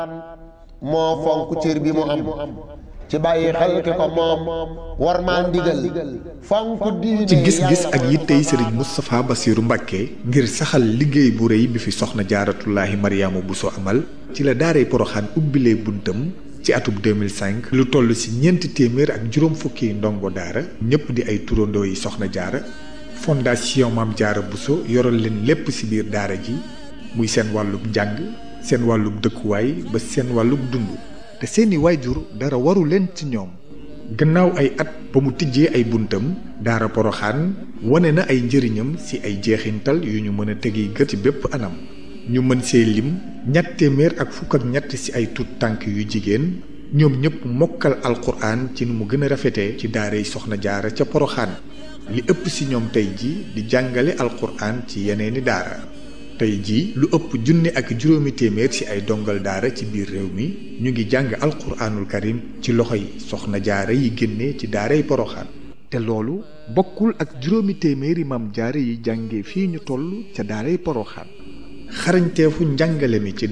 moo fonk cër bi mu am ci bàyyi xel ki ko moom war maa ndigal fonk diine ci gis-gis ak yittey sëriñ Moustapha Bassirou Mbacké ngir saxal liggéey bu rëy bi fi soxna jaaratullaahi Mariama Bousso amal ci la daaray Poroxaan ubbilee buntam ci atub 2005 lu toll ci ñeenti téeméer ak juróom fukki ndongo daara ñëpp di ay turandoo yi soxna jaara fondation Maam Jaara Bousso yoral leen lépp ci biir daara ji muy seen wàllub njàng seen wàllub dëkkuwaay ba seen wàllub dund te seeni waajur dara waru leen ci ñoom gannaaw ay at ba mu tijjee ay buntam daara poroxaan wane na ay njëriñam ci ay jeexintal yu ñu mën a tegi gët ci bépp anam ñu mën see lim ñett téeméer ak fukk ak ñett ci ay tut tànk yu jigéen ñoom ñëpp mokkal alquran ci nu mu gën a rafetee ci daaray soxna jaara ca poroxaan li ëpp ci ñoom tey ji di jàngale alquran ci yeneeni daara tey jii lu ëpp junni ak juróomi téeméer ci ay dongal daara ci biir réew mi ñu ngi jàng alquraanul karim ci loxo yi soxna jaara yi génne ci daaray poroxaan te loolu bokkul ak juróomi téeméeri mam jaara yi jànge fii ñu toll ca daaray poroxaan xarañteefu njàngale mi ci